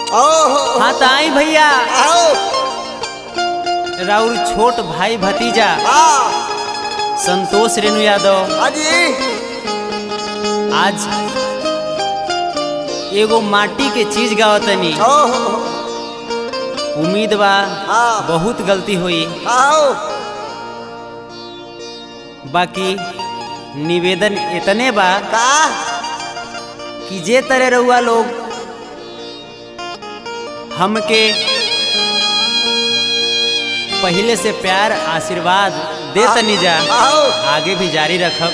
ओहो हाँ तो आई भैया आओ राउर छोट भाई भतीजा हाँ संतोष रेणु यादव हाजी आज एगो माटी के चीज गावतनी ओहो उम्मीद बा हाँ। बहुत गलती हुई आओ बाकी निवेदन इतने बा का कि जे तरह रहुआ लोग हमके पहले से प्यार आशीर्वाद दे तनी जा आओ आगे भी जारी रखब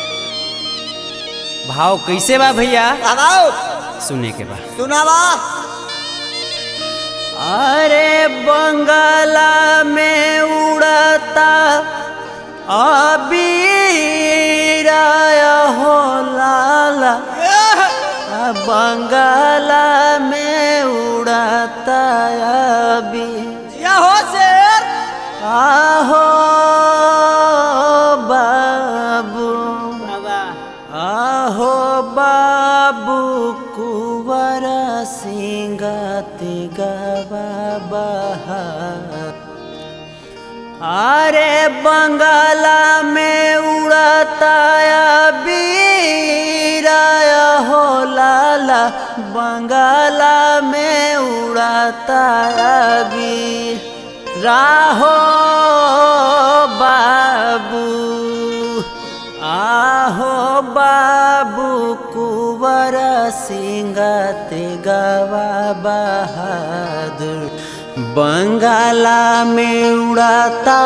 भाव कैसे बा भैया आओ सुने के बा सुनावा अरे बंगाला में उड़ता अबीराया हो लाला आ बंगाला में उड़ता अबी या हो शेर आहो बाबू आहो बाबू कुवर सिंगत गवा बहार अरे बंगाला में उड़ता बीराया हो लाला बंगाला में उड़ता बी राहो बाबू आहो बाबू कुवर सिंगत गवा बहादुर बंगाला में उड़ाता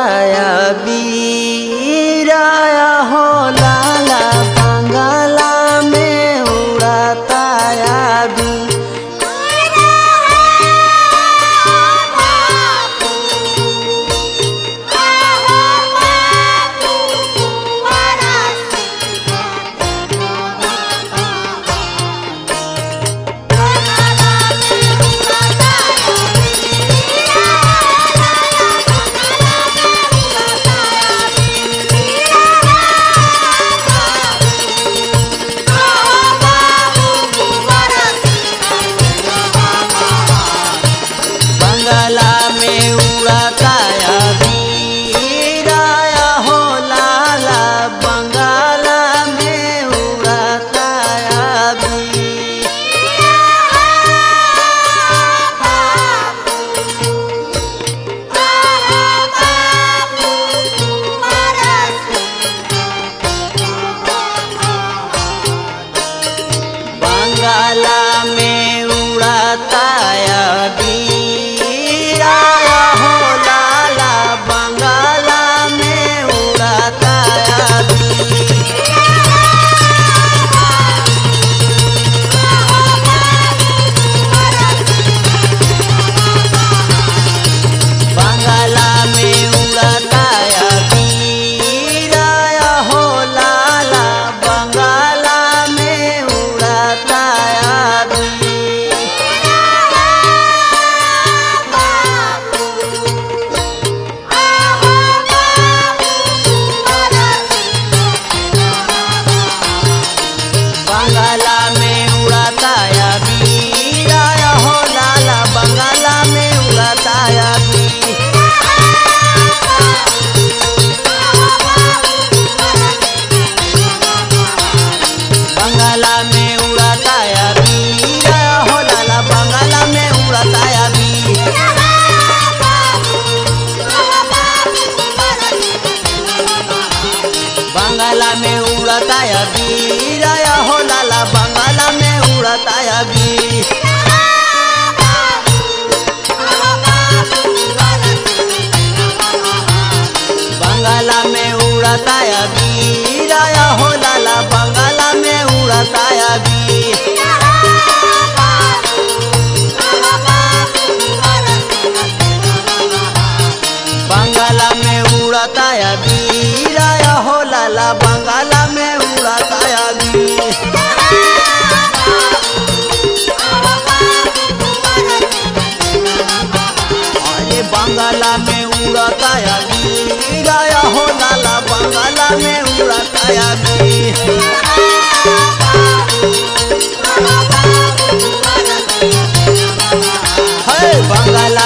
बीराया हो लाला बंगाला में उड़ाता बी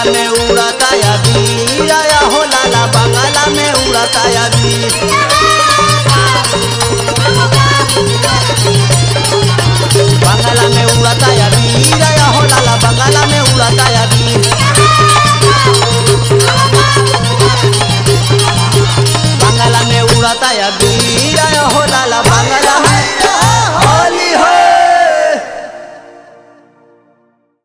बंगाला में उड़ता या वीर या हो लाला बंगाला में उड़ता या वीर बंगाला में उड़ता या वीर या हो लाला बंगाला में उड़ता या वीर बंगाला में उड़ता या वीर